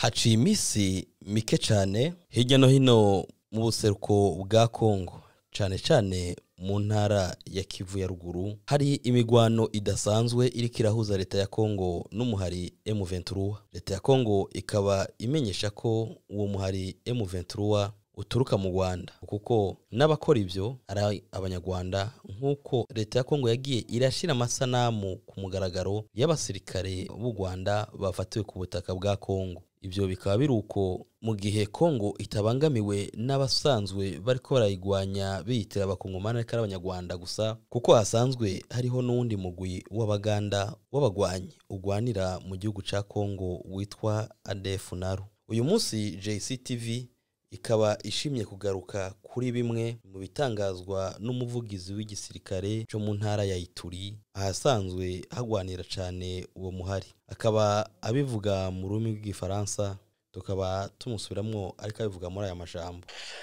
haciye iminsi mike cyane hirya no hino mu buseruko bwa kongo cyane cyane mu ntara ya kivu ya ruguru hari imigwano idasanzwe iriko irahuza leta ya kongo n'umuhari M23 leta ya kongo ikaba imenyesha ko uwo muhari M23 uturuka mu rwanda kuko n'abakora ibyo ari abanyarwanda nk'uko leta ya kongo yagiye irashyira amasanamu ku mugaragaro y'abasirikare b'u rwanda bafatiwe ku butaka bwa kongo ibyo bikaba biri uko mu gihe kongo itabangamiwe n'abasanzwe bariko barayigwanya biyitira abakongomani ariko ari abanyarwanda gusa kuko hasanzwe hariho n'uwundi mugwi w'abaganda w'abagwanyi ugwanira mu gihugu ca kongo witwa adf naru uyu munsi jctv ikaba ishimye kugaruka kuri bimwe mu bitangazwa n'umuvugizi w'igisirikare cyo mu ntara ya ituri ahasanzwe hagwanira cyane uwo muhari akaba abivuga mu rurimi rw'igifaransa tukaba tumusubiramwo ariko abivuga muri aya majambo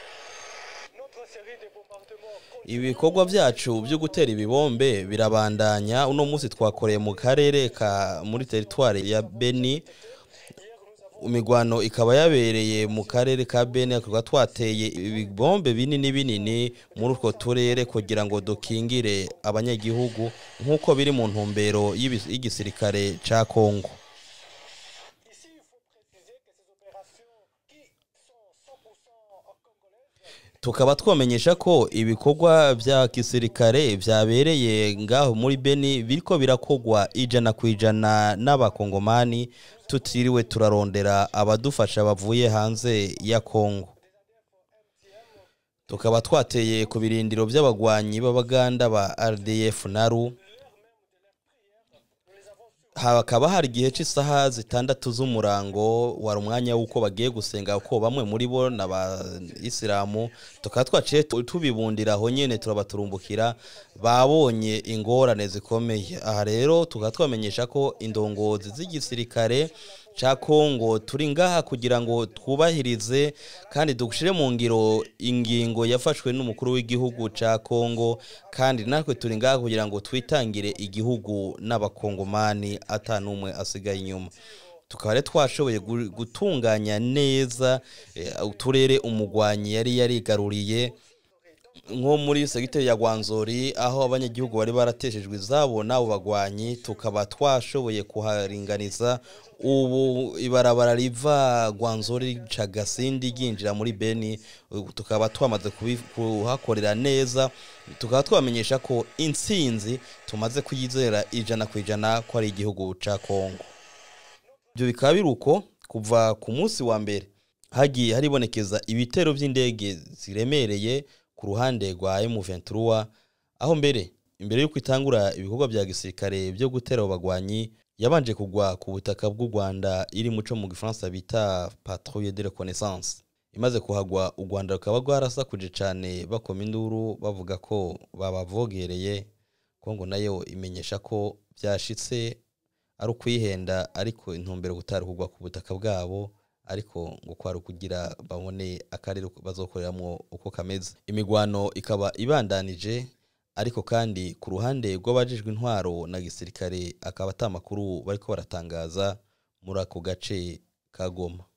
ibikorwa byacu byo gutera ibibombe birabandanya uno munsi twakoreye mu karere ka muri teritwari ya beni imigwano ikaba yabereye mu karere ka bene tukaba twateye ibibombe binini binini muri utwo turere kugira ngo dukingire abanyagihugu nk'uko biri mu ntumbero y'igisirikare cya kongo tukaba twamenyesha ko ibikorwa bya gisirikare byabereye ngaho muri beni biriko birakogwa ijana ku ijana n'abakongomani tutiriwe turarondera abadufasha bavuye hanze ya kongo tukaba twateye ku birindiro by'abagwanyi b'abaganda ba rdf naru hakaba hari igihe cy'isaha zitandatu z'umurango wari umwanya w'uko bagiye gusenga kuko bamwe muri bo ni abayisilamu tukaba twaciye tubibundira aho nyine turabaturumbukira babonye ingorane zikomeye aha rero tukaba twamenyesha ko indongozi z'igisirikare cya kongo turi ngaha kugira ngo twubahirize kandi dushyire mu ngiro ingingo yafashwe n'umukuru w'igihugu cya kongo kandi natwe turi ngaha kugira ngo twitangire igihugu n'abakongomani atanumwe asigaye inyuma tukaba rero twashoboye gutunganya neza uturere umugwanyi yari yarigaruriye nko muri segiteri ya gwanzori aho abanyagihugu bari barateshejwe izabo n'abo bagwanyi tukaba twashoboye kuharinganiza ubu ibarabara riva gwanzori cagasindi ryinjira muri beni tukaba twamaze kuhakorera neza tukaba twamenyesha ko intsinzi tumaze kuyizera ijana ku ijana ko ari igihugu ca kongo ibyo bikaba biri uko kuva ku munsi wa mbere hagiye haribonekeza ibitero by'indege ziremereye ku ruhande rwa M23 aho mbere imbere y'uko itangura ibikorwa bya gisirikare byo gutera abagwanyi yabanje kugwa ku butaka bw'u Rwanda iri muco mu gifaransa bita patrouille de reconnaissance imaze kuhagwa u Rwanda rukaba rwarasakuje cyane bakoma induru bavuga ko babavogereye Kongo nayo imenyesha ko byashitse ari ukwihenda ariko intumbero gutari kugwa ku butaka bwabo ariko ngo kwari ukugira babone akarere bazokoreramo uko kameze imigwano ikaba ibandanije ariko kandi ku ruhande rw'abajejwe intwaro na gisirikare akaba atamakuru bariko baratangaza muri ako gace ka Goma